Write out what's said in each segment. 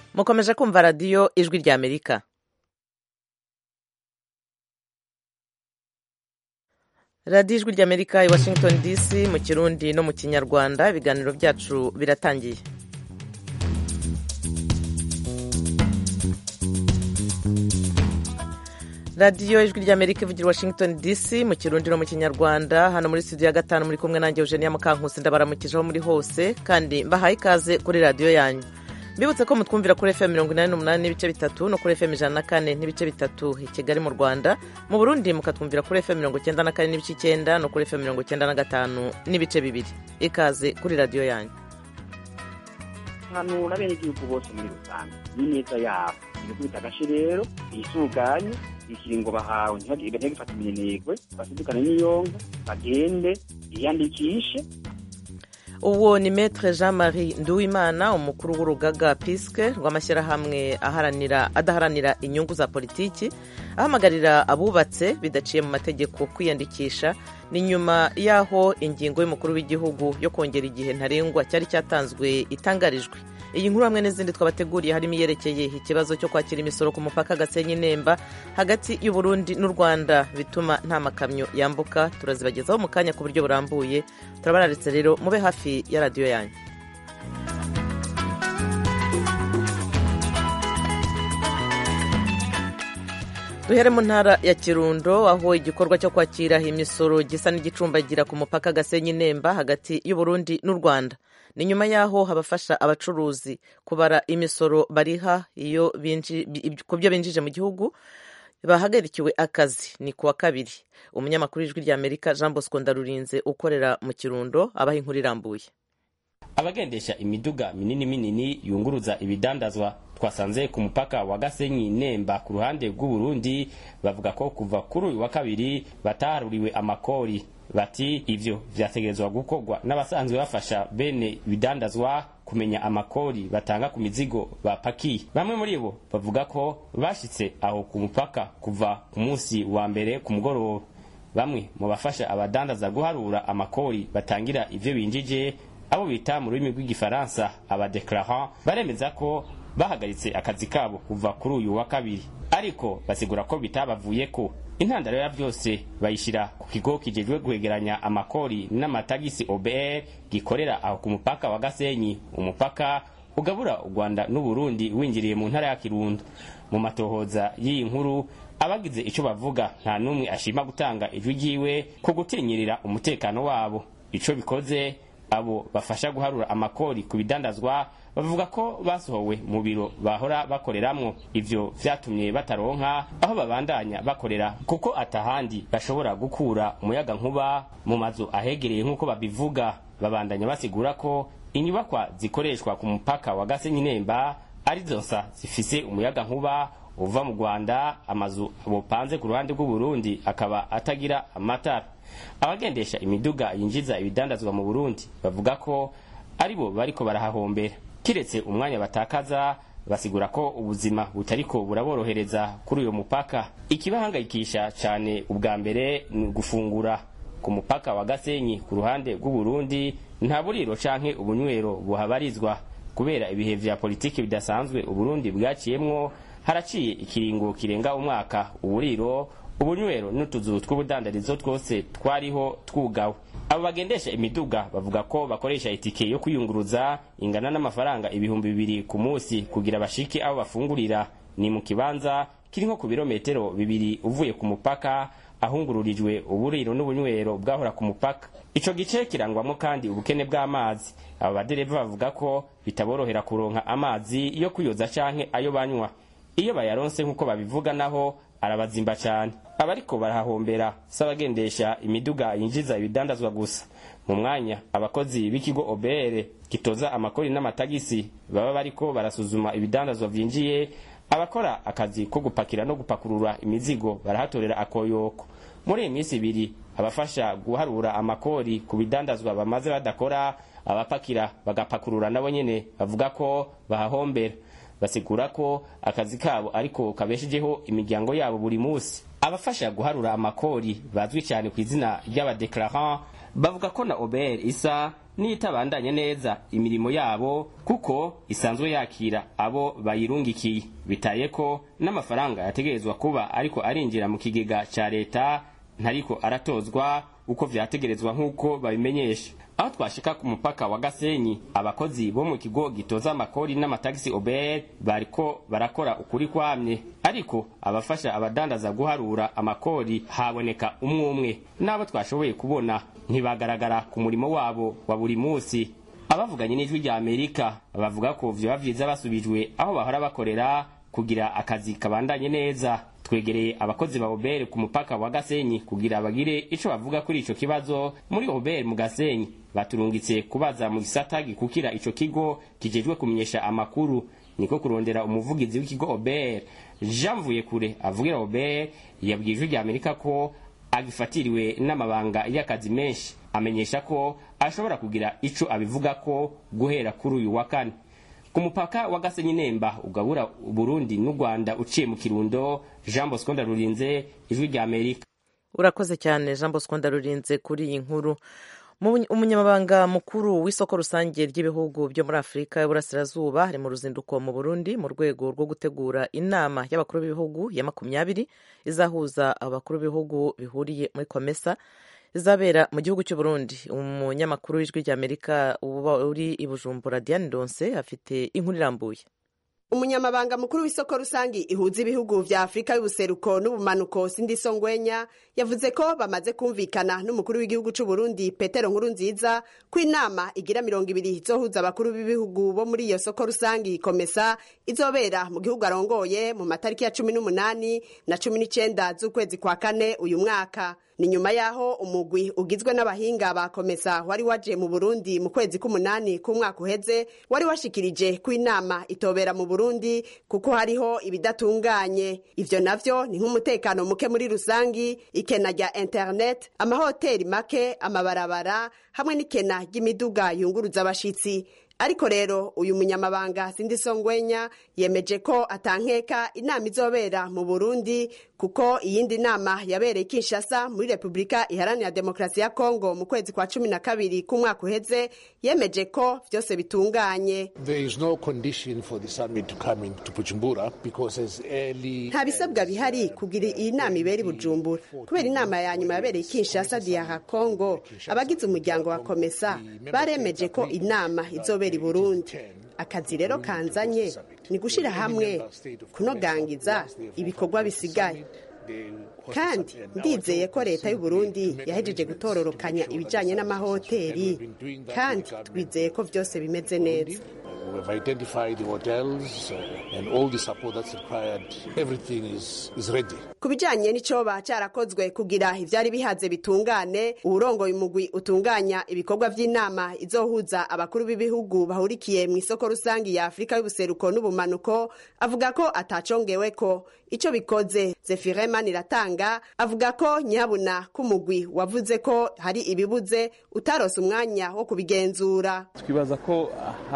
mukomeje kumva radiyo ijwi rya amerika radiyo ijwi rya amerika i washington dc mu kirundi no mu kinyarwanda ibiganiro byacu biratangiye radiyo ijwi rya amerika ivugira i washington dc mu kirundi no mu kinyarwanda hano muri studio ya gatanu muri kumwe nanjye eugenia mukankusi ndabaramukije aho muri hose kandi mbahaye ikaze kuri radiyo yanyu mbibutse ko mutwumvira kuri fm mirongo inani n'umunani n'ibice bitatu no kuri fm ijana na kane n'ibice bitatu i kigali mu rwanda mu burundi mukatwumvira kuri fm mirongo icyenda na kane n'ibice icyenda no kuri fm mirongo icyenda na gatanu n'ibice bibiri ikaze kuri radiyo yanyu hanura abenegihugu bose muri rusange n'ineza yabo ibikubita agace rero bisuganye ikiringo bahawe ntibagifata iminenegwe basidukane n'iyonga bagende biyandikishe uwo ni metre jean marie nduwimana umukuru w'urugaga piske rw'amashyirahamwe aharanira adaharanira inyungu za politiki ahamagarira abubatse bidaciye mu mategeko kwiyandikisha ni nyuma y'aho ingingo y'umukuru w'igihugu yo kongera igihe ntarengwa cyari cyatanzwe itangarijwe iyi nkuru hamwe n'izindi twabateguriye harimo iyerekeye ikibazo cyo kwakira imisoro ku mupaka gasenyi nemba hagati y'u Burundi n'u rwanda bituma nta makamyo yambuka turazibagezaho mu kanya ku buryo burambuye turabararitse rero mube hafi ya radiyo yanyu duhere mu ntara ya kirundo aho igikorwa cyo kwakira imisoro gisa n'igicumbagira ku mupaka gasenyi nemba hagati y'u Burundi n'u rwanda ni nyuma y'aho habafasha abacuruzi kubara imisoro bariha iyo ku byo binjije mu gihugu bahagarikiwe akazi ni kuwa kabiri umunyamakuru w'ijwi rya amerika jean bosco ndarurinze ukorera mu kirundo abaha inkuru irambuye abagendesha imiduga minini minini yunguruza ibidandazwa twasanze ku mupaka wa gasenyi nemba ku ruhande rw'uburundi bavuga ko kuva kuri uyu wa kabiri bataharuriwe amakori bati ivyo vyategerezwa gukorwa n'abasanzwe bafasha bene ibidandazwa kumenya amakori batanga ku mizigo bapakiye bamwe muri bo bavuga ko bashitse aho ku mupaka kuva ku munsi wa mbere ku mugoroba bamwe mu bafasha abadandaza guharura amakori batangira ivyo binjije abo bita mu rurimi rw'igifaransa abadeclarant baremeza ko bahagaritse akazi kabo kuva kuri uyu wa kabiri ariko basigura ko bitabavuyeko intandaro ya byose bayishyira ku kigo kijejwe guhegeranya amakori n'amatagisi OBR gikorera aho ku mupaka wa Gasenyi umupaka ugabura u Rwanda n'u Burundi winjiriye mu ntara ya Kirundo mu matohoza y'iyi nkuru abagize ico bavuga nta numwe ashima gutanga ijwi ryiwe ko gutinyirira umutekano wabo ico bikoze abo bafasha guharura amakori ku bidandazwa bavuga ko basohowe mu biro bahora bakoreramwo ivyo vyatumye bataronka aho babandanya bakorera kuko atahandi bashobora gukura umuyaga nkuba mu mazu ahegereye nk'uko babivuga babandanya basigura ko inyubakwa zikoreshwa ku mupaka wa Gasenyi Nemba arizo nsa zifise umuyaga nkuba uva mu Rwanda amazu bopanze ku ruhande rw'u Burundi akaba atagira amatara abagendesha imiduga yinjiza ibidandazwa mu Burundi bavuga ko aribo bariko barahahombera kiretse umwanya batakaza basigura ko ubuzima butariko buraborohereza kuri uyo mupaka ikibahangayikisha cyane ubwa mbere ni gufungura ku mupaka wa Gasenyi ku ruhande rw'u Burundi nta buriro canke ubunywero buhabarizwa kubera ibihe vya politiki bidasanzwe Uburundi bwaciyemwo haraciye ikiringo kirenga umwaka uburiro ubunywero n'utuzu tw'ubudandarizo twose twariho twugawe abo bagendesha imiduga bavuga ko bakoresha itike yo kwiyunguruza ingana n'amafaranga ibihumbi bibiri ku munsi kugira bashike aho bafungurira ni mu kibanza kiri nko ku birometero bibiri uvuye ku mupaka ahungururijwe uburiro n'ubunywero bwahora ku mupaka ico gice kirangwamo kandi ubukene bw'amazi abo badereva bavuga ko bitaborohera kuronka amazi yo kuyoza canke ayo banywa iyo bayaronse nk'uko babivuga naho arabazimba cyane abariko barahahombera s'abagendesha imiduga yinjiza ibidandazwa gusa mu mwanya abakozi b'ikigo obere gitoza amakori n'amatagisi baba bariko barasuzuma ibidandazwa vyinjiye abakora akazi ko gupakira no gupakurura imizigo barahatorera akoyoko muri iyi minsi ibiri abafasha guharura amakori ku bidandazwa bamaze badakora abapakira bagapakurura nabo nyene bavuga ko bahahombera basigura ko akazi kabo ariko kabeshejeho imiryango yabo buri munsi abafasha guharura amakori bazwi cyane ku izina ry'abadeclarant bavuga ko na OBR isa n'itabandanya neza imirimo yabo kuko isanzwe yakira abo bayirungikiye bitaye ko n'amafaranga yategerezwa kuba ariko arinjira mu kigega ca leta ntariko aratozwa uko vyategerezwa nk'uko babimenyesha aho twashika ku mupaka wa gasenyi abakozi bo mu kigo gitoza amakori n'amatagisi obr bariko barakora ukuri kwamye ariko abafasha abadandaza guharura amakori haboneka umwe umwe n'abo twashoboye kubona ntibagaragara ku murimo wabo wa buri munsi abavuganye n'ijwi rya amerika bavuga ko vyoba vyiza basubijwe aho bahora bakorera kugira akazi kabandanye neza twegereye abakozi ba obere ku mupaka wa gasenyi kugira bagire ico bavuga kuri ico kibazo muri obere mu gasenyi baturungitse kubaza mu gisata gikukira ico kigo kijejwe kumenyesha amakuru niko kurondera umuvugizi w'ikigo obere jean mvuyekure avugira obere yabwiye ijwi rya amerika ko agifatiriwe n'amabanga y'akazi menshi amenyesha ko ashobora kugira ico abivuga ko guhera kuri uyu wa kane ku mupaka wa gasenyi nemba ugabura burundi n'u rwanda uciye mu kirundo jean bosco ndarurinze ijwi rya amerika urakoze cyane jean bosco ndarurinze kuri iyi nkuru umunyamabanga mukuru w'isoko rusange ry'ibihugu byo muri afurika y'uburasirazuba ari mu ruzinduko mu burundi mu rwego rwo gutegura inama y'abakuru b'ibihugu ya makumyabiri izahuza abakuru b'ibihugu bihuriye muri komesa izabera mu gihugu cy'u Burundi umunyamakuru w'ijwi ry'amerika uba uri i bujumbura diane donse afite inkuru irambuye umunyamabanga mukuru w'isoko rusange ihuza ibihugu vya afurika y'ubuseruko n'ubumanuko sindi songwenya yavuze ko bamaze kumvikana n'umukuru w'igihugu c'u Burundi petero nkuru nziza ko inama igira mirongo ibiri izohuza abakuru b'ibihugu bo muri iyo soko rusange komesa izobera mu gihugu arongoye mu matariki ya cumi n'umunani na cumi n'icenda z'ukwezi kwa kane uyu mwaka ni nyuma yaho umugwi ugizwe n'abahinga ba komesa wari waje mu burundi mu kwezi k'umunani k'umwaka uheze wari washikirije ko inama itobera mu burundi kuko hariho ibidatunganye ivyo navyo ni nk'umutekano muke muri rusangi ikena rya internet amahoteli make amabarabara hamwe n'ikena ry'imiduga yunguruza abashitsi ariko rero uyu munyamabanga sindi songwenya yemeje ko atankeka inama izobera mu burundi kuko iyindi nama yabereye kinshasa muri repubulika iharanira demokarasi ya kongo mu kwezi kwa cumi na kabiri k'umwaka uheze yemeje ko vyose bitunganye nta bisabwa bihari kugira iyi nama ibera i bujumbura kubera inama ya nyuma yabereye kinshasa diyaha kongo abagize umuryango wa komesa baremeje ko inama izobera i burundi akazi rero kanzanye ni gushyira hamwe kunogangiza ibikorwa bisigaye kandi ndizeye ko leta y'u Burundi yahejeje gutororokanya ibijyanye n'amahoteli kandi twizeye ko byose bimeze neza We've identified the hotels uh, and all the support that's required. Everything is, is ready. ku bijyanye n'icoba cyarakozwe kugira ibyari bihaze bitungane uwurongoye umugwi utunganya ibikorwa by'inama izohuza abakuru b'ibihugu bahurikiye mu isoko rusange ya afurika y'ubuseruko n'ubumanuko avuga ko atacongewe ko icyo bikoze zefirema iratanga avuga ko nyabuna k'umugwi wavuze ko hari ibibuze utarose umwanya wo kubigenzura twibaza ko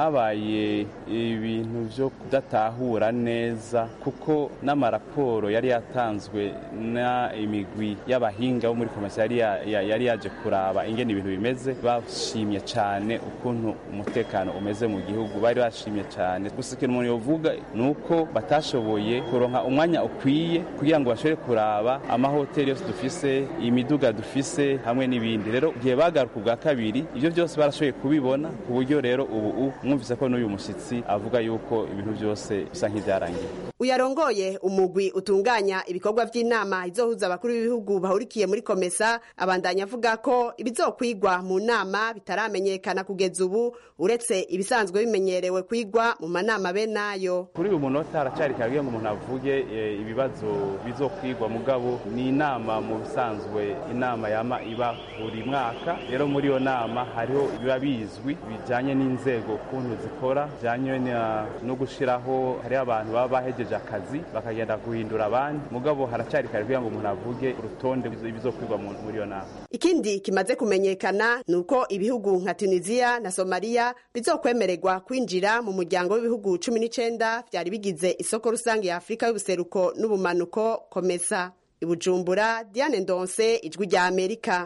habaye ibintu byo kudatahura neza kuko n'amaraporo yari yatanzwe na imigwi y'abahinga bo muri komisiyo yari ya- ya- yari yaje kuraba ingene ibintu bimeze bashimye cyane ukuntu umutekano umeze mu gihugu bari bashimye cyane gusa ikintu umuntu yovuga ni uko batashoboye kuronka umwanya ukwiye kugira ngo bashobore kuraba amahoteli yose dufise imiduga dufise hamwe n'ibindi rero igihe bagaruka ubwa kabiri ibyo byose barashoboye kubibona ku buryo rero ubu mwumvise ko n'uyu mushyitsi avuga yuko ibintu byose bisa nk'ibyarangiye uyarongoye umugwi utunganya ibikorwa by'inama izohuza abakuru b'ibihugu bahurikiye muri komesa abandanya avuga ko ibizokwigwa mu nama bitaramenyekana kugeza ubu uretse ibisanzwe bimenyerewe kwigwa mu manama be nayo kuri uyu munota haracyari kare ngo umuntu avuge eh, ibibazo bizokwigwa mugabo ni inama mu bisanzwe inama yama iba buri mwaka rero muri iyo nama hariho biba bizwi bijyanye n'inzego ukuntu zikora bijyanye na- no gushyiraho hariho abantu baba bahejeje akazi bakagenda guhindura abandi mugabo haracyari kare kugira ngo umuntu avuge urutonde ibizokwigwa mu- muri iyo nama ikindi kimaze kumenyekana ni uko ibihugu nka tunisiya na somaliya bizokwemererwa kwinjira mu muryango w'ibihugu cumi n'icenda vyari bigize isoko rusange ya afurika y'ubuseruko n'ubumanuko komesa ibujumbura diane ndonse ijwi rya amerika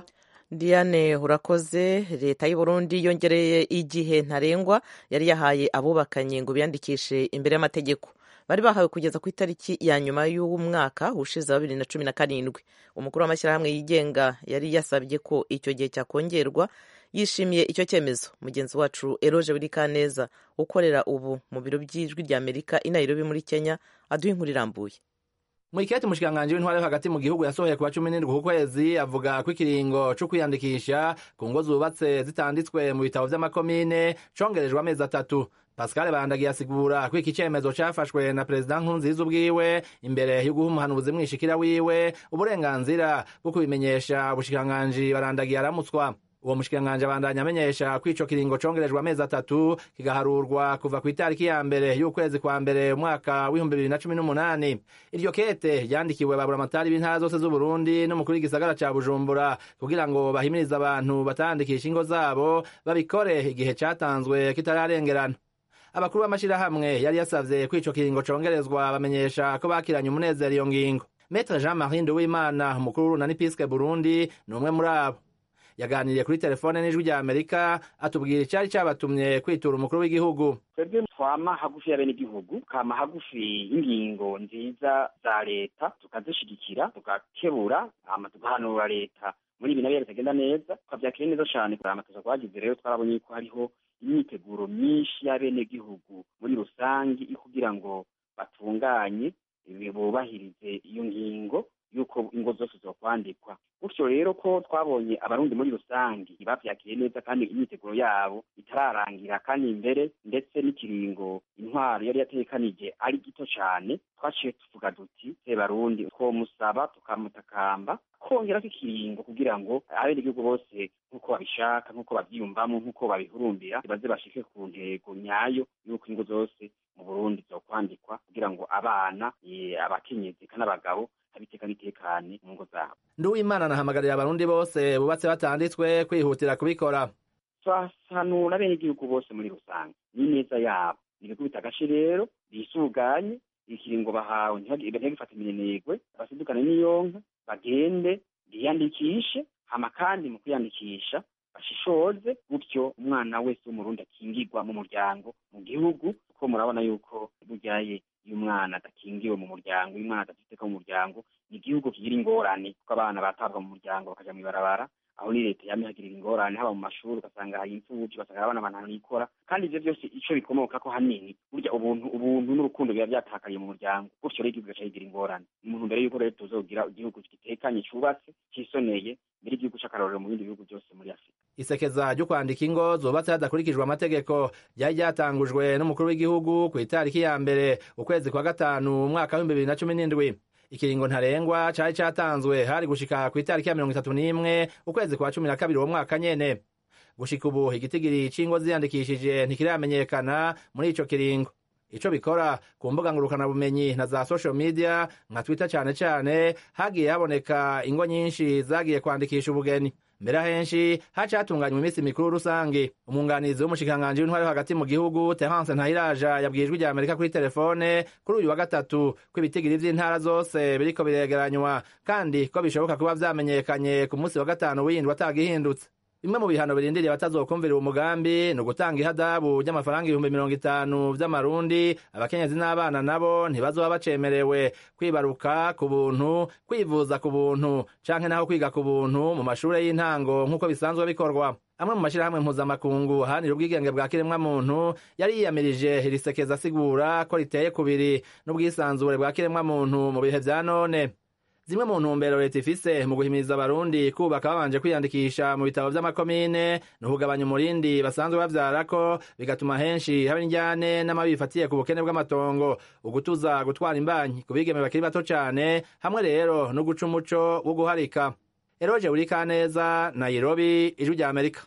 diane urakoze leta y'u Burundi yongereye igihe ntarengwa yari yahaye abubakanye ngo biyandikishe imbere y'amategeko bari bahawe kugeza ku itariki ya nyuma y'umwaka ushize wa bibiri na cumi na karindwi umukuru w'amashyirahamwe yigenga yari yasabye ko icyo gihe cyakongerwa yishimiye icyo cyemezo mugenzi wacu eroje wirikaneza ukorera ubu mu biro by'ijwi rya amerika i nairobi muri kenya aduha inkuru irambuye Mwikete mushikanganje w'intware hagati mu gihugu yasohoye kuwa 17 ku kwezi avuga ko ikiringo cyo kwiyandikisha ku ngo zubatse zitanditswe mu bitabo vy'amakomine congerejwe amezi atatu Pascal Bandagiye asigura ko iki cemezo cafashwe na President Nkurunziza ubwiwe imbere yo guha umuhanuzi mwishikira wiwe uburenganzira bwo kubimenyesha ubushikiranganji barandagiye aramutswa uwo mushikiranganji abandanya amenyesha ko ico kiringo congerejwe amezi atatu kigaharurwa kuva ku itariki ya mbere y'ukwezi kwa mbere umwaka w'ibihumbi bibiri na cumi n'umunani iryo kete ryandikiwe baburamatari b'intara zose z'uburundi n'umukuru w'igisagara ca bujumbura kugira ngo bahimirize abantu batandikisha ingo zabo babikore igihe catanzwe kitararengerana abakuru b'amashirahamwe yari yasavye ko ico kiringo congerezwa bamenyesha ko bakiranye umunezero iyo ngingo metre jean marie nduwimana umukuru w'urunani piske burundi ni umwe muri abo yaganiriye kuri telefone n'ijwi rya amerika atubwira icyari cyabatumye kwitura umukuru w'igihugu twebwe twama hagufi y'abenegihugu kama hagufi y'ingingo nziza za leta tukazishigikira tugakebura hama tugahanura leta muri ibi nabyo bitagenda neza tukavyakira neza cane amatoza twagize rero twarabonye ko hariho imyiteguro myinshi y'abenegihugu muri rusangi kugira ngo batunganye bubahirize iyo ngingo yuko ingo zose zokwandikwa gutyo rero ko twabonye abarundi muri rusange bavyakiriye neza kandi imyiteguro yabo itararangira kandi imbere ndetse n'ikiringo intwaro yari yatekanije ari gito cane twaciye tuvuga duti se barundi twomusaba tukamutakamba kongera ikiringo kugira ngo abenegihugu bose nk'uko babishaka nk'uko bavyiyumvamo nk'uko babihurumbira baze bashike ku ntego nyayo y'uko ingo zose mu burundi zokwandikwa kugira ngo abana abakenyezi kandi abagabo abiteka bitekane mu ngo zabo nduwimana anahamagarira abarundi bose bubatse batanditswe kwihutira kubikora twasanura abenegihugu bose muri rusange n'ineza yabo nibikubita agace rero bisuganye ikiringo bahawe ntibagifata iminenegwe basidukane n'iyonka bagende biyandikishe hama kandi mu kwiyandikisha bashishoze gutyo umwana wese w'umurundi akingirwa mu muryango mu gihugu kuko murabona yuko buryaye iyo umwana adakingiwe mu muryango iyo umwana adafite mu muryango ni igihugu kigira ingorane kuko abana batabwa mu muryango bakaja mw'ibarabara aho ni leta yamye hagirira ingorane haba mu mashuri ugasanga hari imfuvyi ugasanga abana abantu nikora kandi ivyo vyose ico bikomoka ko hanini burya ubuntu ubuntu n'urukundo biba vyatakariye mu muryango gutyo rero igihugu gaca kigira ingorane ni umuntu mbere yuko rero tuzogira igihugu gitekanye cubatse cisoneye mbere igihugu c'akarorero mu bindi bihugu byose muri afurika isekeza ryo kwandika ingo zubatse hadakurikijwe amategeko ryari ryatangujwe n'umukuru w'igihugu ku itariki ya mbere ukwezi kwa gatanu umwaka w'ibihumbi bibiri na cumi n'indwi ikiringo ntarengwa cari catanzwe hari gushika ku itariki ya mirongo itatu n'imwe ukwezi kwa cumi na kabiri uwo mwaka nyene gushika ubu igitigiri c'ingo ziyandikishije ntikiramenyekana muri ico kiringo ico bikora ku mbuga ngurukanabumenyi na za social media nka twitter cane cane hagiye haboneka ingo nyinshi zagiye kwandikisha ubugeni mbere ahenshi haca hatunganywa iminsi mikuru rusange umwunganizi w'umushikiranganji w'intwari yo hagati mu gihugu terence ntayiraja yabwiye ijwi rya amerika kuri telefone kuri uyu wa gatatu ko ibitigiri vy'intara zose biriko biregeranywa kandi ko bishoboka kuba vyamenyekanye ku munsi wa gatanu w'indwi atagihindutse bimwe mu bihano birindiriye abatazokumvira uwo mugambi ni ugutanga ihadabu ry'amafaranga ibihumbi mirongo itanu vy'amarundi abakenyezi n'abana nabo ntibazoba bacemerewe kwibaruka ku buntu kwivuza ku buntu canke naho kwiga ku buntu mu mashure y'intango nk'uko bisanzwe bikorwa amwe mu mashirahamwe mpuzamakungu ahanira ubwigenge bwa kiremwamuntu yari yiyamirije irisekeza asigura ko riteye kubiri n'ubwisanzure bwa kiremwamuntu mu bihe vya none zimwe mu ntumbero leta ifise mu guhimiriza abarundi kubaka babanje kwiyandikisha mu bitabo vy'amakomine ni ukugabanya umurindi basanzwe bavyarako bigatuma henshi haba indyane n'amabi bifatiye ku bukene bw'amatongo ugutuza gutwara imbanyi ku bigeme bakiri bato cane hamwe rero no guca umuco wo guharika eroje burikaneza nairobi ijwi rya amerika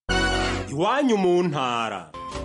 iwanyu mu ntara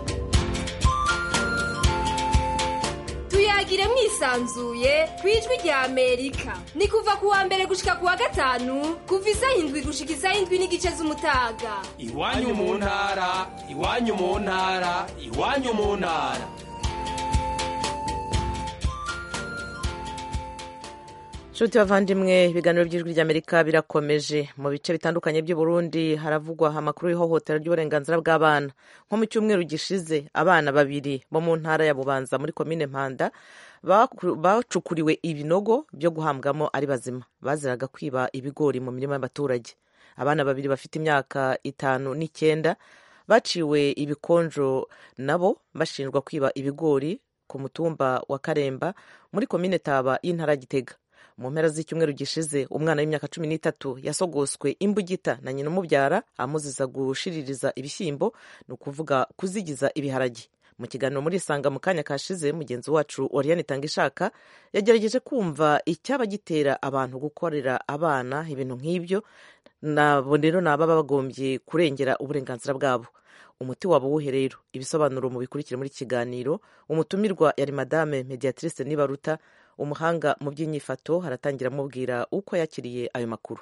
tuyagire mwisanzuye ku ijwi rya amerika ni kuva ku wa mbere gushika ku wa gatanu kuva isaha indwi gushika isaha indwi n'igice z'umutaga iwanyu mu ntara iwanyu mu ntara iwanyu mu ntara nshuti bavandimwe ibiganiro by'ijwi ry'amerika birakomeje mu bice bitandukanye by'u Burundi haravugwa amakuru y'ihohotera ry'uburenganzira bw'abana nko mu cyumweru gishize abana babiri bo mu ntara ya bubanza muri komine mpanda bacukuriwe ibinogo byo guhambwamo ari bazima baziraga kwiba ibigori mu mirima y'abaturage abana babiri bafite imyaka itanu n'icyenda baciwe ibikonjo nabo bashinjwa kwiba ibigori ku mutumba wa karemba muri komine taba y'intara ya gitega mu mpera z'icyumweru gishize umwana w'imyaka cumi n'itatu yasogoswe imbugita na nyina umubyara amuziza gushiririza ibishyimbo ni ukuvuga kuzigiza ibiharage mu kiganiro muri isanga mu kanya kashize mugenzi wacu oriane itangishaka yagerageje kumva icyaba gitera abantu gukorera abana ibintu nk'ibyo nabo rero ni ababa bagombye kurengera uburenganzira bwabo umuti waba uwuhe rero ibisobanuro mu bikurikira muri kiganiro umutumirwa yari madame mediatrice nibaruta umuhanga mu by'inyifato haratangira amubwira uko yakiriye ayo makuru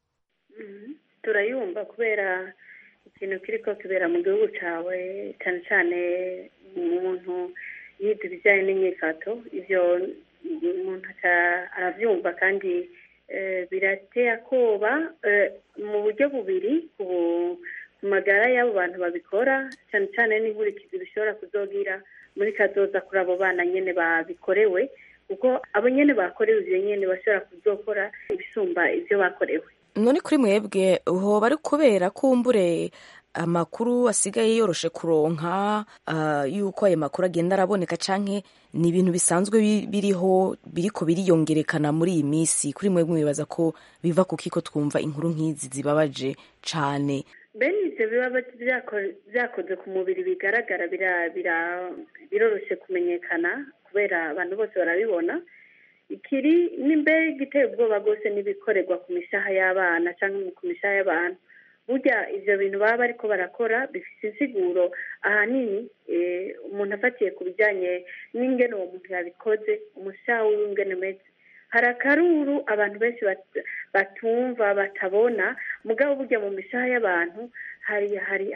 turayumva kubera ikintu kiri ko kibera mu gihugu cyawe cyane cyane umuntu yiga ibijyanye n'inyifato ibyo umuntu arabyumva kandi birateye akoba mu buryo bubiri ku magara y'abo bantu babikora cyane cyane n'inkurikizi bishobora kuzogira muri kazoza kuri abo bana nyine babikorewe kuko abo nyine bakorewe ibyo nyine bashobora kuzokora ibisumba ibyo bakorewe none kuri mwebwe hoba ari kubera kumbure amakuru asigaye yoroshe kuronka yuko ayo makuru agenda araboneka canke ni ibintu bisanzwe biriho biriko biriyongerekana muri iyi minsi kuri mwebwe mwibaza ko biva ku kiko twumva inkuru nk'izi zibabaje cane bene ibyo biba byakoze ku mubiri bigaragara biroroshye kumenyekana kubera abantu bose barabibona ikiri n'imbere giteye ubwoba rwose n'ibikorerwa ku mishaha y'abana cyangwa ku mishaha y'abantu burya ibyo bintu baba bariko barakora bifite insiguro ahanini umuntu afatiye ku bijyanye n'ingene uwo muntu yabikoze umushaha w'ingene umeze hari akaruru abantu benshi batumva batabona mugabo burya mu mishaha y'abantu hari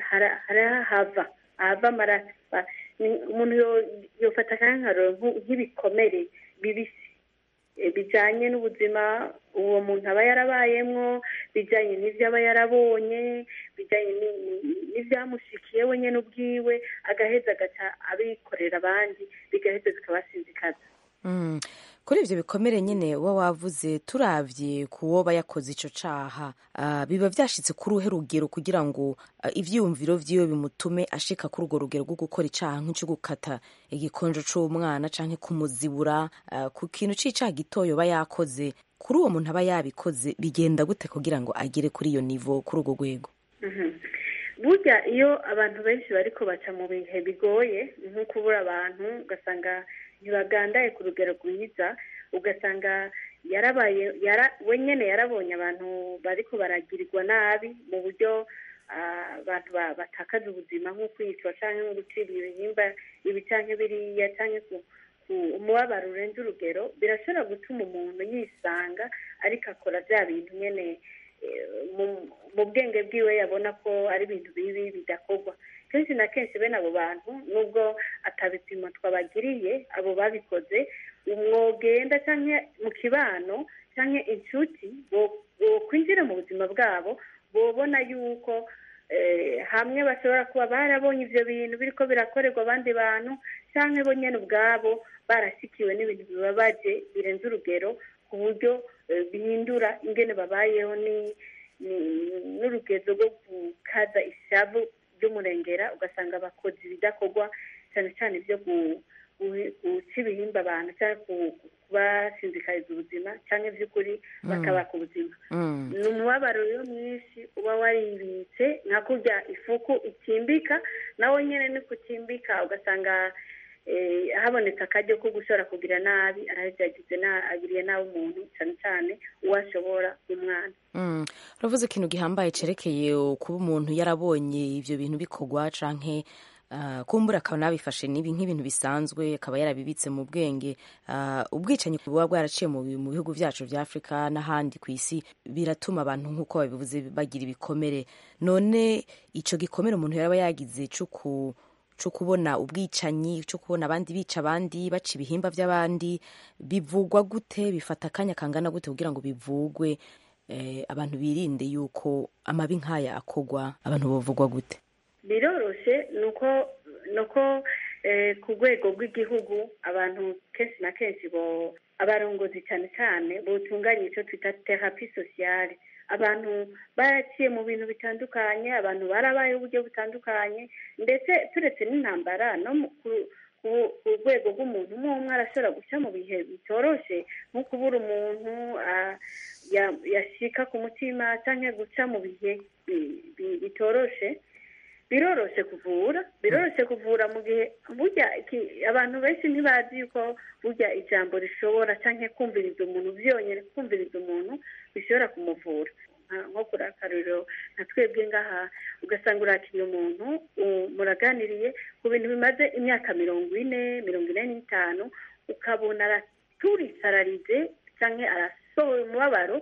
hava ahava amaraso umuntu yofata nk'akararo nk'ibikomere bibisi bijyanye n'ubuzima uwo muntu aba yarabayemo bijyanye n'ibyo aba yarabonye bijyanye n'ibyamushikiye we nyine ubwiwe agaheza agaca abikorera abandi bigaheza bikabasinzikaza kuri ibyo bikomere nyine uba wavuze turabye ku wo yakoze icyo cyaha biba byashyitse kuri uruhe rugero kugira ngo ibyiyumviro by'iwe bimutume ashika kuri urwo rugero rwo gukora icyaha nk'icyo gukata igikonjo cy'umwana cyangwa kumuzibura ku kintu cy'icyaha gitoya aba yakoze kuri uwo muntu aba yabikoze bigenda gute kugira ngo agere kuri iyo nivo kuri urwo rwego burya iyo abantu benshi bari baca mu bihe bigoye nko kubura abantu ugasanga ntibagandaye ku rugero rwiza ugasanga yarabaye we nyine yarabonye abantu bariko baragirirwa nabi mu buryo abantu batakaza ubuzima nko kwicwa cyangwa nko gucira ibihimba ibi cyangwa biriya cyangwa umubabaro urenze urugero birashobora gutuma umuntu yisanga ariko akora bya bintu nyine mu bwenge bwiwe yabona ko ari ibintu bibi bidakorwa kenshi na kenshi bene abo bantu nubwo atabipimo twabagiriye abo babikoze umwogenda cyangwa mu kibano cyangwa inshuti kwinjira mu buzima bwabo bobona yuko hamwe bashobora kuba barabonye ibyo bintu biri ko birakorerwa abandi bantu cyangwa bo nyine ubwabo barashyikiwe n'ibintu bibabaje birenze urugero ku buryo bihindura ingene babayeho n'urugezo rwo gukaza ishavu ry'umurengera ugasanga bakoze ibidakorwa cyane cyane ibyo guca ibihimba abantu cyangwa kubasinzikariza ubuzima cyangwa iby'ukuri bakabaka ubuzima ni umubabaro rero mwinshi uba waribitse nka kurya ifuku ikimbika nawe nyine ni kukimbika ugasanga habonetse akaryo ko gushobora kugira nabi arahita yagize agiriye nabi umuntu cyane cyane uwo ashobora umwana uravuze ikintu gihambaye cyerekeye kuba umuntu yarabonye ibyo bintu bikorwa canke kumbura akaba nabifashe nibi nk'ibintu bisanzwe akaba yarabibitse mu bwenge ubwicanyi buba bwaraciye mu bihugu byacu bya afurika n'ahandi ku isi biratuma abantu nk'uko babivuze bagira ibikomere none icyo gikomere umuntu yaba yagize cyo cyo kubona ubwicanyi cyo kubona abandi bica abandi baca ibihimba by'abandi bivugwa gute bifata akanya kangana gute kugira ngo bivugwe eh, abantu birinde yuko amabi nk'aya akogwa abantu bavugwa gute biroroshe nuko nuko eh, ku rwego rw'igihugu abantu kenshi na kenshi bo abarongozi cyane cyane botunganya icyo twita terapi sosiyale abantu baraciye mu bintu bitandukanye abantu barabaye uburyo butandukanye ndetse turetse n'intambara no mu- ku- ku- ku rwego rw'umuntu umwe umwe arashobora guca mu bihe bitoroshe nko kubura umuntu ah, ya- yashika ku mutima cyangwa guca mu bihe bi- bi- bitoroshe biroroshe kuvura biroroshe kuvura mu gihe burya iki- abantu benshi ntibazi yuko burya ijambo rishobora cyangwa kumviriza umuntu byonyine kumviriza umuntu bishobora kumuvura Nka- nko kuri akaruriro nka twebwe ngaha ugasanga urakiriye umuntu u- muraganiriye ku bintu bimaze imyaka mirongo ine mirongo ine n'itanu ukabona araturisararize cyangwa arasohoye umubabaro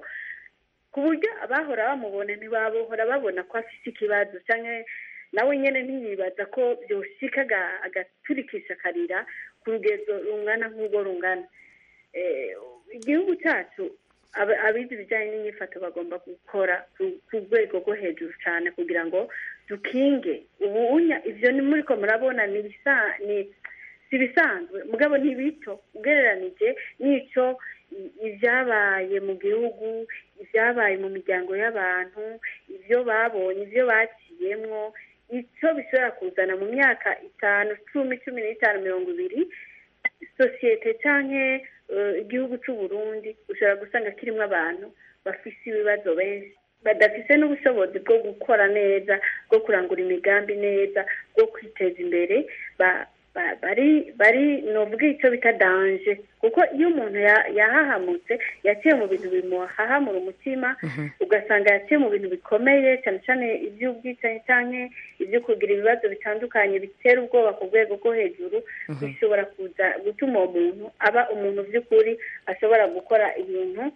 ku buryo abahora bamubona ntibabahora babona ko afite ikibazo cyangwa nawe nyine ntiyibaza ko byoshika aga- agaturikisha akarira ku rugezo rungana nk'urwo rungana Eh, igihugu cyacu aba- abize ibijyanye n'inyifato bagomba gukora ku- ku rwego rwo hejuru cyane kugira ngo dukinge ubunya ibyo ni muri ko murabona ni ibisa- ni si ibisanzwe mugabo ni bito ugereranije n'icyo i- ibyabaye mu gihugu ibyabaye mu miryango y'abantu ibyo babonye ibyo baciyemwo icyo bishobora kuzana mu myaka itanu cumi cumi n'itanu mirongo ibiri sosiyete cyangwa igihugu cy'u Burundi ushobora gusanga kirimo abantu bafite ibibazo benshi badafite n'ubushobozi bwo gukora neza bwo kurangura imigambi neza bwo kwiteza imbere ba- ba- bari bari novuga icyo bita danje kuko iyo umuntu ya- yahahamutse yaciye mu bintu bimuhahamura umutima ugasanga yaciye mu bintu bikomeye cyane cyane iby'ubwicanyi cyangwa ibyo kugira ibibazo bitandukanye bitera ubwoba ku rwego rwo hejuru bishobora kuza gutuma uwo muntu aba umuntu by'ukuri ashobora gukora ibintu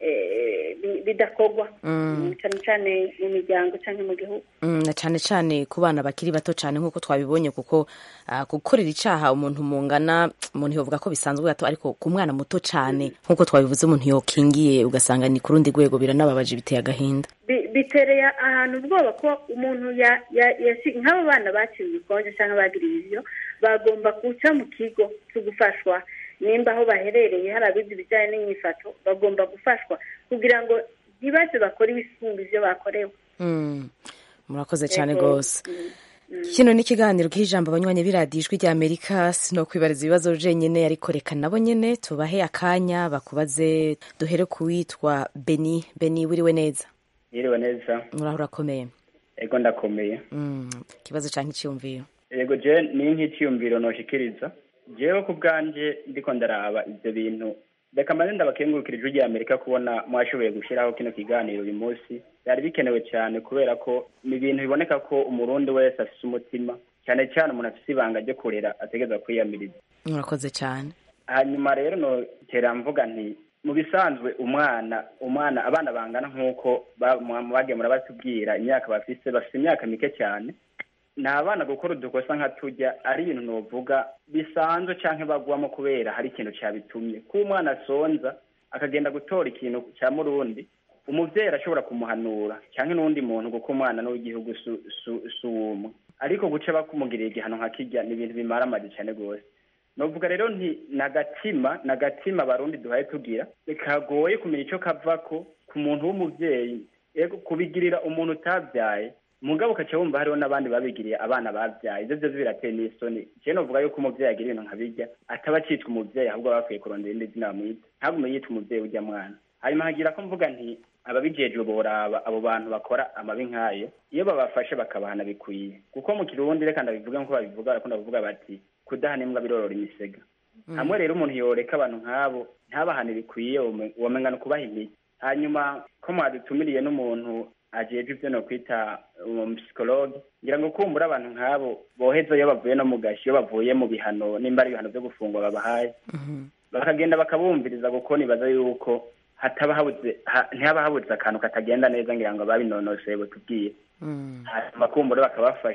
eh, bi- bidakorwa Mm. cyane cyane mu miryango cyangwa mu gihugu Mm, na cyane cyane ku bana bakiri bato cyane nk'uko twabibonye kuko ah, gukorera icyaha umuntu mungana umuntu yovuga ko bisanzwe gato ariko ku mwana muto cyane nk'uko twabivuze umuntu yokingiye ugasanga ni ku rundi rwego biranababaje biteye agahinda Bi- bitereye ahantu ubwoba ko umuntu ya- ya- yashi- nk'abo bana baciwe ibikonje cyangwa bagiriye ibyo bagomba guca mu kigo cyo gufashwa nimba aho baherereye hari abize ibijyanye n'imyifato bagomba gufashwa kugira ngo ntibaze bakore ibisumba ibyo bakorewe Mm, murakoze cyane Yego. rwose kino ni ikiganiro k'ijambo abanywanyi b'iradiyo ijwi rya amerika sinokwibariza ibibazo jenyine ariko reka nabo nyine tubahe akanya bakubaze duhere ku witwa beni beni wiriwe neza yiriwe neza muraho urakomeye ego ndakomeye Mm, ikibazo cyangwa icyiyumviro yego je ni nk'icyiyumviro noshikiriza jewe ku bwanje ndiko ndaraba ivyo bintu reka mbanze ndabakengurukira ijwi rya amerika kubona mwashoboye gushyiraho kino kiganiro uyu munsi byari bikenewe cyane kubera ko ni ibintu biboneka ko umurundi wese afise umutima cyane cyane umuntu afise ibanga ryo kurera ategereza kwiyamiriza murakoze cyane hanyuma rero notera mvuga nti mu bisanzwe umwana umwana abana bangana nk'uko ba- mu- bagiye murabatubwira imyaka bafise bafise imyaka mike cyane ni abana gukora udukosa nka tujya ari ibintu novuga bisanzwe canke bagwamo kubera hari ikintu cabitumye ko umwana asonza akagenda gutora ikintu cya murundi umuvyeyi arashobora kumuhanura canke n'uwundi muntu kuko umwana n'uw'igihugu su- su- si umwe ariko guca bakumugirira igihano nka kirya ni ibintu bimara amazi cane rwose novuga rero nti nagatima nagatima abarundi duhaye tugira kagoye kumenya ico kavako ku muntu w'umuvyeyi ego kubigirira umuntu utavyaye mugabo ukaca wumva hariho n'abandi babigiriye abana bavyaye ivyo vyose birateye n'isoni je novuga yuko umuvyeyi agira ibintu nka birya ataba acitwa umuvyeyi ahubwo aba bakwiye kurondera irindi zina bamwita ntagume yitwa umuvyeyi urya mwana hanyuma hagira ko mvuga nti ababijejwe boraba abo bantu bakora amabi nk'ayo iyo babafashe bakabahana bikwiye kuko mu kirundi reka ndabivuge nk'uko babivuga barakunda kuvuga bati kudahana imbwa birorora imisega hamwe rero umuntu yoreka abantu nk'abo ntabahane bikwiye womenga ni ukubaha imiti hanyuma ko mwadutumiriye n'umuntu ajejwe ivyo no kwita umusipsikologe ngira ngo kumbura abantu nk'abo boheza iyo bavuye no mu gashi iyo bavuye mu bihano nimba ari ibihano vyo gufungwa babahaye bakagenda bakabumviriza kuko nibaza yuko hataba habuze ha- ntihaba habuze akantu katagenda neza ngira ngo babinonoseye butubwiye hanyuma kumbura bakabafasha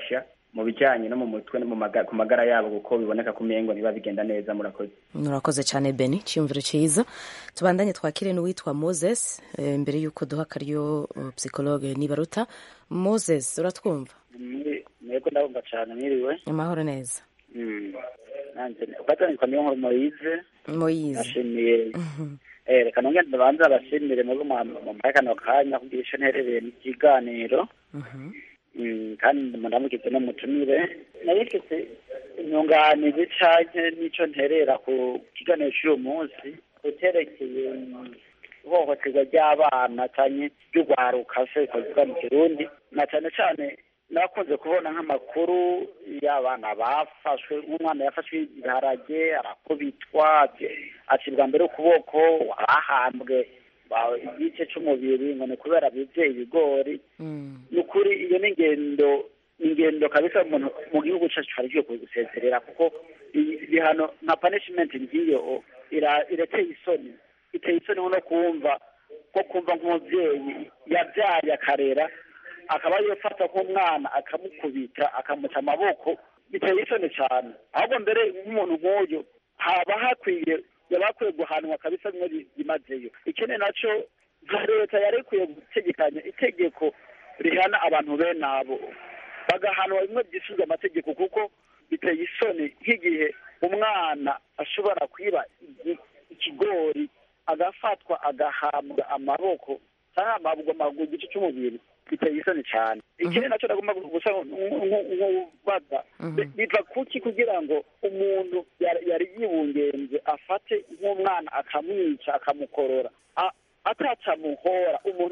mu bijyanye no mu mutwe no mu maga- ku magara yabo kuko biboneka ko umengo ntiba bigenda neza murakoze murakoze cyane beni cyiyumviro cyiza tubandanye twakire n'uwitwa moses eh, mbere y'uko duha akaryo uh, psychologue nibaruta moses uratwumva mwebwe ndabumva cyane mwiriwe amahoro neza Mm. nanjye ufatanyikwa niyo nkuru moyize moyize nashimiye eh, reka nongere ndabanza abashimire muri mu kano kanya kugira ico nterereye mu kiganiro Mm, kandi ndamugize n'umutumire nabifise inyunganizi canke n'ico nterera ku kiganiro c'uyu munsi kuterekeye ihohoterwa ry'abana canke ry'urwaruka se bikavuga mu kirundi na cane cane nakunze kubona nk'amakuru y'abana bafashwe nk'umwana yafashwe ibiharage arakubitwa acibwa mbere ukuboko arahambwe ba- igice c'umubiri ngo ni kubera bivye ibigori ni ukuri iyo ni ingendo ni ingendo kabisa umuntu mu gihugu cacu hari ikwiye gusezerera kuko i- ibihano nka punishment ngiyo ira- irateye isoni iteye isoni nko no kumva ko kumva nk'umuvyeyi yabyaye akarera akaba yofata nk'umwana akamukubita akamuca amaboko biteye isoni cyane ahubwo mbere nk'umuntu nk'uyu haba hakwiye yaba hakwiye guhanwa kabisa bimwe bi- bimazeyo ikindi naco nka leta yari ikwiye gutegekanya itegeko rihana abantu bene abo bagahanwa bimwe byisuzwa amategeko kuko biteye isoni nk'igihe umwana ashobora kwiba igi- ikigori agafatwa agahambwa amaboko cyangwa amabwa amaguru igice cy'umubiri biteye isoni cyane ikindi nacyo nagomba gusa nk'ubaza biva kuki kugira ngo umuntu yari yari yibungenze afate nk'umwana akamwica akamukorora A- atacamuhora umuntu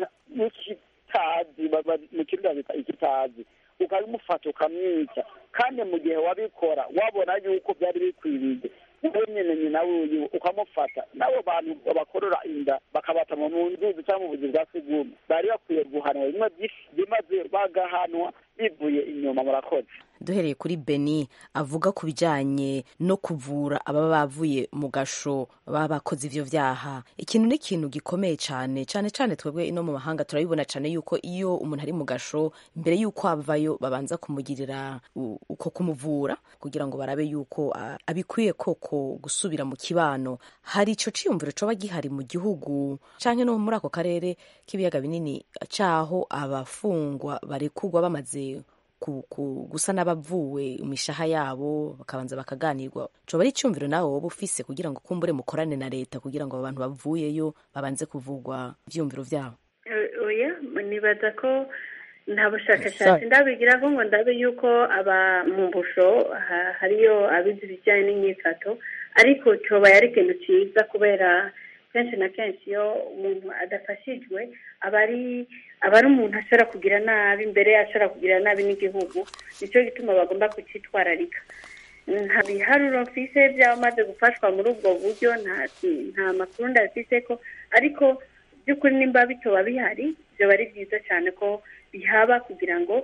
n'ikitazi ba- ba- mu kirundi babita ikitazi ukabimufata ukamwica kandi mu gihe wabikora wabona yuko byari bikwiriye wowe nyine nyina wiwe ukamufata n'abo bantu bakorora inda bakabata mu nzuzi cyangwa mu buzi bwa sigumu bari bakwiye guhanwa bimwe byinshi bimaze bagahanwa bivuye inyuma murakoze duhereye kuri beni avuga ku bijyanye no kuvura ababa bavuye mu gasho baba bakoze ivyo vyaha ikintu ni ikintu gikomeye cyane cyane cyane twebwe ino mu mahanga turabibona cyane yuko iyo umuntu ari mu gasho mbere y'uko avayo babanza kumugirira u- uko kumuvura kugira ngo barabe yuko a- abikwiye koko gusubira mu kibano hari ico ciyumviro coba gihari mu gihugu canke no muri ako karere k'ibiyaga binini caho abafungwa barekurwa bamaze ku, ku, gusa n'abavuwe imishaha yabo bakabanza bakaganirwa coba ari icyumviro nawe woba ufise kugira ngo kumbure mukorane na leta kugira ngo abo bantu bavuyeyo babanze kuvugwa ivyumviro vyabo Eh, oya nibaza ko nta bushakashatsi Sorry. ndabigiraho ngo ndabe yuko aba mu busho ha- hariyo abizi ibijyanye n'imyifato ariko coba yari ikintu cyiza kubera kenshi na kenshi iyo umuntu adafashijwe aba ari aba ari umuntu ashobora kugira nabi mbere ashobora kugira nabi n'igihugu nicyo gituma bagomba kucyitwararika nta biharuro mfise by'abamaze gufashwa muri ubwo buryo nta nta makuru ndabifise ko ariko by'ukuri nimba bitoba bihari byaba ari byiza cyane ko bihaba kugira ngo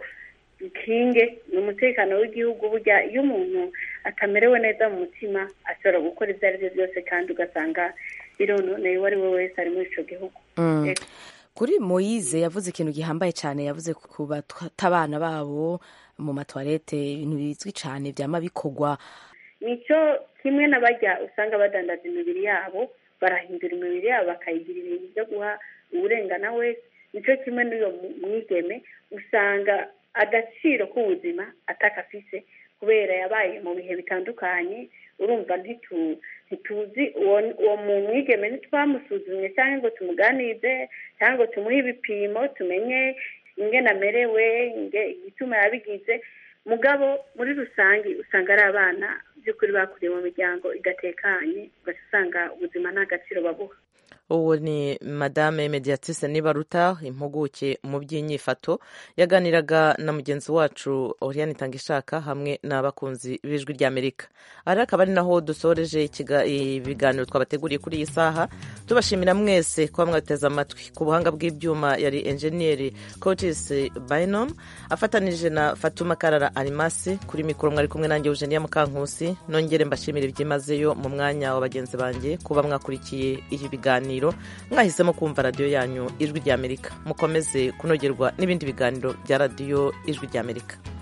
bikinge ni umutekano w'igihugu burya iyo umuntu atamerewe neza mu mutima ashobora gukora ibyo ari byo byose kandi ugasanga birononeye uwo ari we wese ari muri icyo gihugu Mm. Yego. kuri moyize yavuze ikintu gihambaye cyane yavuze ku bata abana babo mu matwarete ibintu bizwi cyane byama bikorwa nicyo kimwe n'abajya usanga badandaza imibiri yabo barahindura imibiri yabo bakayigira ibintu byo guha uburengana wese nicyo kimwe n'uyo mu- mwigeme usanga agaciro k'ubuzima atakafise kubera yabaye mu bihe bitandukanye urumva ntitu- ntituzi uwo uwo mu mwigeme ntitwamusuzumye cyangwa ngo tumuganize cyangwa ngo tumuhe ibipimo tumenye ingene amerewe inge- igituma yabigize mugabo muri rusange usanga ari abana by'ukuri bakuriye mu miryango idatekanye ugaca usanga ubuzima nta gaciro babuha uwo ni madame mediatrice nibaruta impuguke mu by'inyifato yaganiraga na mugenzi wacu oriane itangishaka hamwe n'abakunzi b'ijwi ry'amerika aha rero akaba ari naho dusoreje ikiga- ibiganiro twabateguriye kuri iyi saha tubashimira mwese kuba mwateze amatwi ku buhanga bw'ibyuma yari enjeniyeri cotis bainom afatanije na fatuma karara arimasi kuri mikoro mwari kumwe nanjye eugenia mukankusi nongere mbashimire byimazeyo mu mwanya wa bagenzi banjye kuba mwakurikiye ibi biganiro mwahisemo kumva radiyo yanyu ijwi ry'amerika mukomeze kunogerwa n'ibindi biganiro bya radiyo ijwi ry'amerika